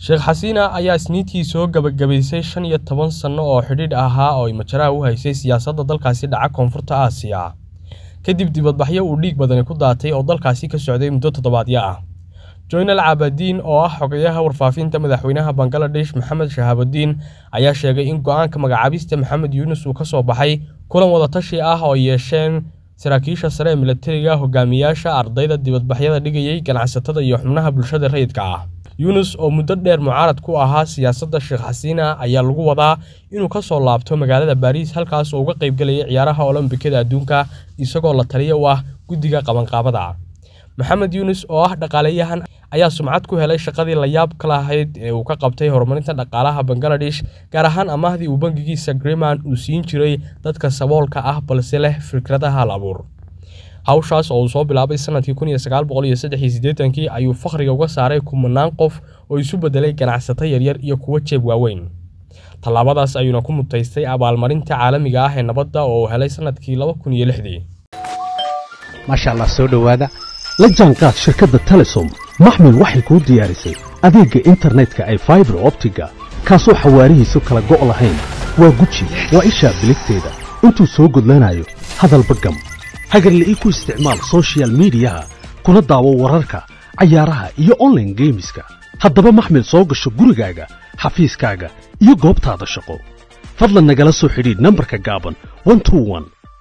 sheekh xasiina ayaa isniintii soo gabagabaysay shan iyo toban sanno oo xidhiidh ahaa oo ay majaraha u haysay siyaasadda dalkaasi dhaca koonfurta aasiya kadib dibadbaxyo uu dhiig badani ku daatay oo dalkaasi ka socday muddo toddobaadyo ah joynal caabadiin oo ah xogayaha warfaafinta madaxweynaha bangaladesh maxamed shahaabudiin ayaa sheegay in go-aanka magacaabista maxamed yuunus uu ka soo baxay kulan wadatashi ah oo ay yeesheen saraakiisha sare ee milatariga hogaamiyaasha ardayda dibadbaxyada dhigayay ganacsatada iyo xubnaha bulshada rayidka ah yuunus oo muddo dheer mucaarad ku ahaa siyaasadda sheekh xasiina ayaa lagu wadaa inuu ka soo laabto magaalada baariis halkaas oo uga qaybgelayay ciyaaraha olombikada adduunka isagoo la taliya u ah guddiga qabanqaabada maxamed yuunus oo ah dhaqaaleyahan ayaa sumcad ku helay shaqadii layaab ka lahayd ee uu ka qabtay horumarinta dhaqaalaha bangaladesh gaar ahaan amaahdii uu bangigiisa griman uu siin jiray dadka saboolka ah balse leh fikradaha hal abuur hawshaas oo uu soo bilaabay sanadkii kun iyo sagaal boqol iyo saddex iyo siddeetankii ayuu fakhriga uga saaray kumanaan qof oo isu beddelay ganacsato yaryar iyo kuwo jeeb waaweyn tallaabadaas ayuuna ku mutaystay abaalmarinta caalamiga ah ee nabadda oo uu helay sanadkii laba kun iyo lixdii maasha allah soo dhowaada la jaanqaad shirkadda telesom maxmil waxay kuu diyaarisay adeegga internetka ay faibar optiga kaasoo xawaarihiisu kala go' lahayn waa guji waa ishaa biligteeda intuu soo gudlanayo hadalba gam hagarle ii ku isticmaal sochial midiyaha kuna daawo wararka cayaaraha iyo onlaine geemiska haddaba maxmil soo gasho gurigaaga xafiiskaaga iyo goobtaada shaqo fadlan nagala soo xidhiidh nambarka gaaban